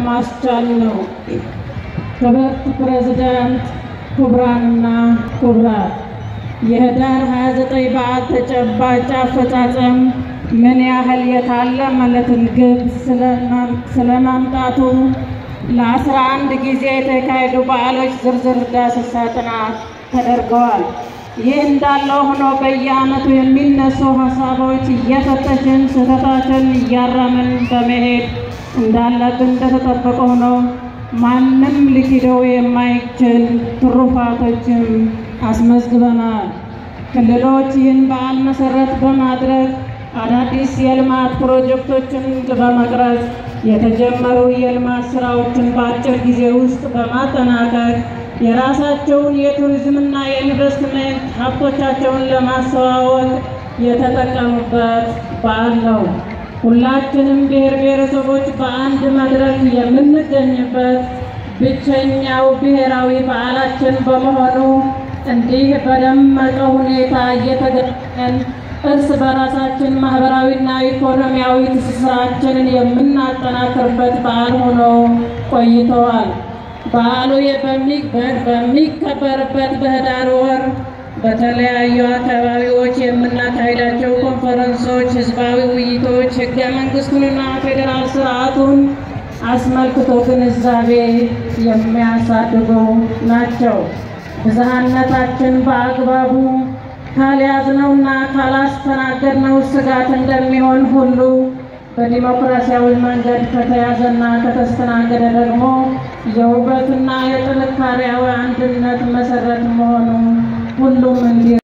ለማስቻል ነው። ክብርት ፕሬዝዳንት፣ ክቡራንና ክቡራት የህዳር 29 በዓል ተጨባጭ አፈጻጸም ምን ያህል የታለመለትን ግብ ስለማምጣቱ ለአስራ አንድ ጊዜ የተካሄዱ በዓሎች ዝርዝር ዳሰሳ ጥናት ተደርገዋል። ይህ እንዳለው ሆኖ በየዓመቱ የሚነሱ ሀሳቦች እየፈተሽን ስህተታችን እያረምን በመሄድ እንዳለብን እንደተጠበቀ ሆኖ ማንም ሊክደው የማይችል ትሩፋቶችም አስመዝግበናል። ክልሎች ይህን በዓል መሰረት በማድረግ አዳዲስ የልማት ፕሮጀክቶችን በመቅረጽ የተጀመሩ የልማት ስራዎችን በአጭር ጊዜ ውስጥ በማጠናቀቅ የራሳቸውን የቱሪዝምና የኢንቨስትመንት ሀብቶቻቸውን ለማስተዋወቅ የተጠቀሙበት በዓል ነው። ሁላችንም ብሔር ብሔረሰቦች በአንድ መድረክ የምንገኝበት ብቸኛው ብሔራዊ በዓላችን በመሆኑ እንዲህ በደመቀ ሁኔታ እየተገናኘን እርስ በራሳችን ማህበራዊና ኢኮኖሚያዊ ትስስራችንን የምናጠናክርበት በዓል ሆኖ ቆይተዋል። በዓሉ በሚከበርበት በህዳር ወር በተለያዩ አካባቢዎች የምናካሄዳቸው ኮንፈረንሶች፣ ህዝባዊ ውይይቶች ህገ መንግስቱንና ፌዴራል ስርዓቱን አስመልክቶ ግንዛቤ የሚያሳድጉ ናቸው። ብዝሃነታችን በአግባቡ ካልያዝነውና ካላስተናገድነው ስጋት እንደሚሆን ሁሉ በዲሞክራሲያዊ መንገድ ከተያዘና ከተስተናገደ ደግሞ የውበትና የጥንካሬያዊ አንድነት መሰረት መሆኑ ሁሉም እንዲ